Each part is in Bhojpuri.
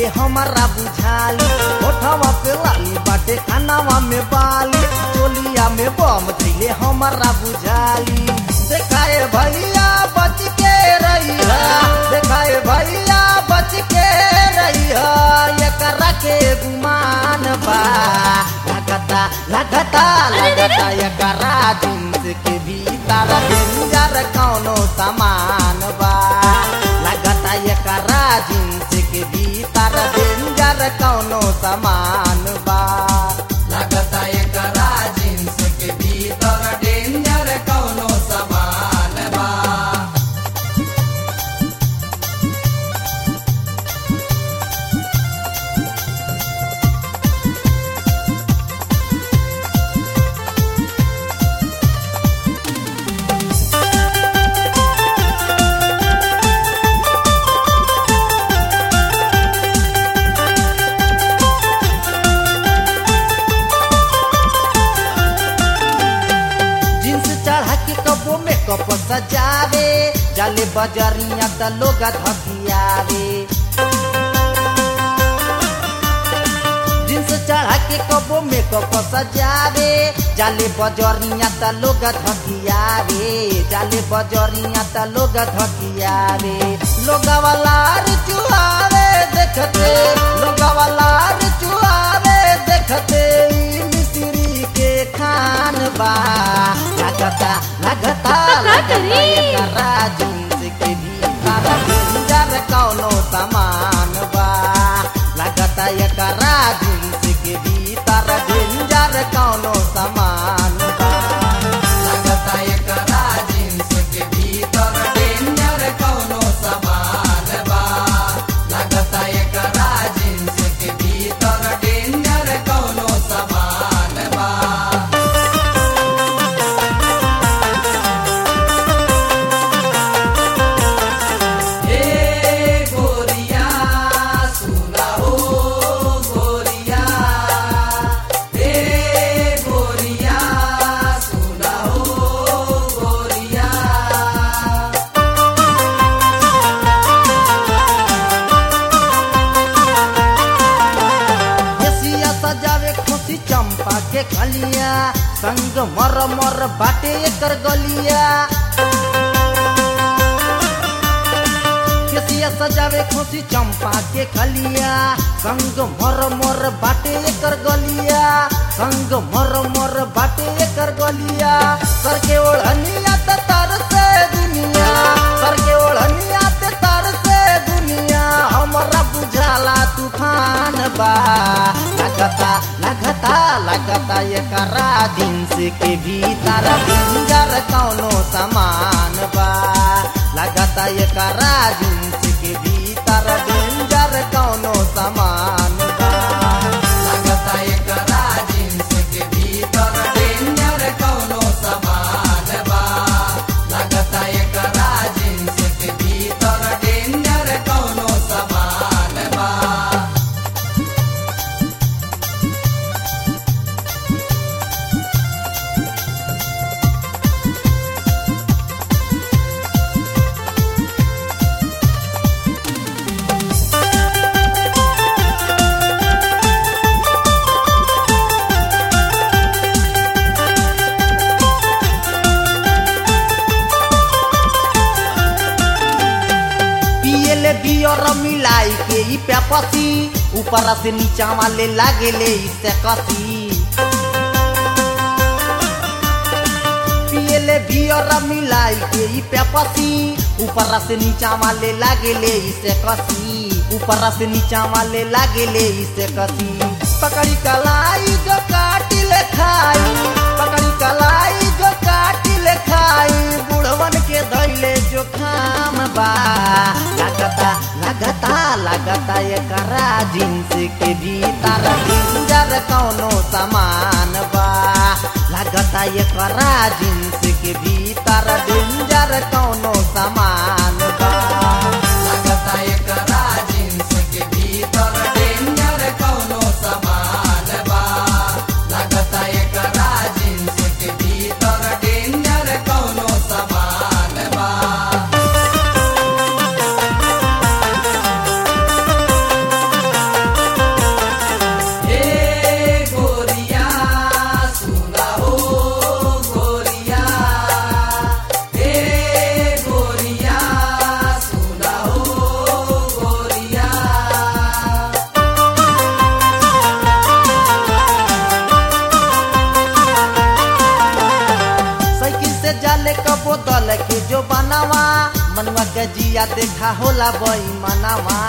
हमारा बुझाली ओठवा पे लाली बाटे खानावा में बाली चोलिया में बम धैले हमारा बुझाली देखाए भैया बच के रही देखाए भैया बच के रही एकरा के गुमान बा लगता लगता लगता एकरा जींस के भीतर डेंजर कौनो सामान बा लगता एकरा जींस के भीतर डेंजर कौनो सामान बा लगता एकरा जींस के भीतर डेंजर कौनो सामान बा जींस चढ़ा के कबो मेकअप सजावे जाले बजरिया त लोग धकियावे जींस चढ़ा के कबो मेकअप सजावे जाले बजरिया त लोग धकियावे जाले बजरिया त लोग धकियावे लोग वाला चुहावे देखते लोग वाला चुहावे देखते ई मिस्री के खान बा लगता लगता लगता एकरा जींस के भीतर डेंजर कौनो सामान बा लगता एकरा जींस के भीतर डेंजर कौनो सामान बा लगता एकरा जींस के भीतर डेंजर कौनो सामान बा लगता एकरा जींस के भीतर डेंजर कौनो सामान बा ए गोरिया सुना हो गोरिया ए गोरिया सुना हो गोरिया एसिया सजावे खुशी चंपा के खलिया संग मर मर बाटे एकर गलिया केसिया सजावे खुशी चंपा के खलिया संग मर मर बाटे एकर गलिया संग मर मर बाटे एकर गलिया सर के ओढ़निया त तर से दुनिया सर के ओढ़निया त तर से दुनिया हमरा बुझाला तूफान बा लगता लगता लगता एकरा जींस के भीतर डेंजर कौनो सामान बा लगता एकरा जींस के भीतर डेंजर कौनो सामान बा लगता एकरा जींस के भीतर डेंजर कौनो सामान बा लगता एकरा जींस के भीतर डेंजर कौनो सामान बा पियले बियर मिलाई के ई पेपसी ऊपर से नीचा वाले लागेले इससे कसी पियले बियर मिलाई के ई पेपसी ऊपर से नीचा वाले लागेले इसे कसी ऊपर से नीचा वाले लागेले इसे कसी पकड़ी कलाई जो काटी ले खाई पकड़ी कलाई जो काटी ले खाई बुढ़वन के धैले जो खाम बा लगता लगता लगता एकरा जींस के भीतर डेंजर कौनो सामान बा लगता एकरा जींस के भीतर डेंजर कौनो सामान बा लगता एकरा जींस के भीतर डेंजर कौनो सामान बा लगता एकरा जींस के भीतर डेंजर कौनो सामान बा मनुआ के जिया देखा होला बई मनावा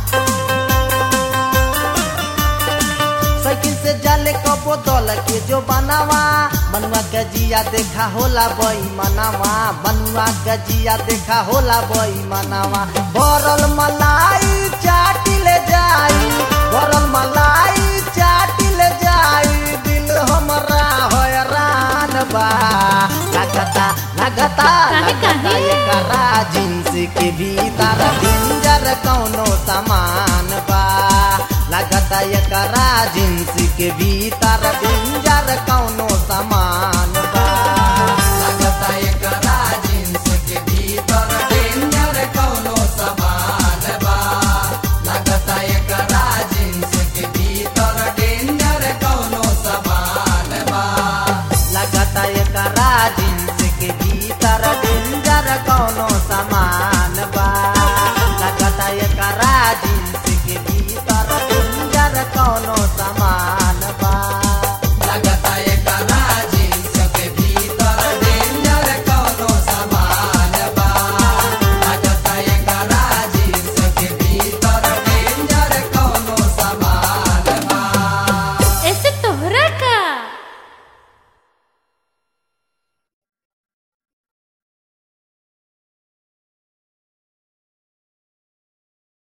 साइकिल से जाले कबो दल के जो बनावा मनुआ के जिया देखा होला बई मनावा मनुआ के जिया देखा होला बई मनावा भरल मलाई चाटी ले जाई भरल मलाई चाटी ले जाई दिल हमरा हैरान बा लगता लगता काहे, लगता काहे? एकरा जींस के भीतर डेंजर कौनो सामान बा लगता एकरा जींस के भीतर डेंजर कौनो सामान बा लगता एकरा जींस के भीतर डेंजर कौनो सामान बा लगता एकरा जींस के भीतर डेंजर कौनो सामान बा लगता एकरा जींस के भीतर डेंजर कौनो सामान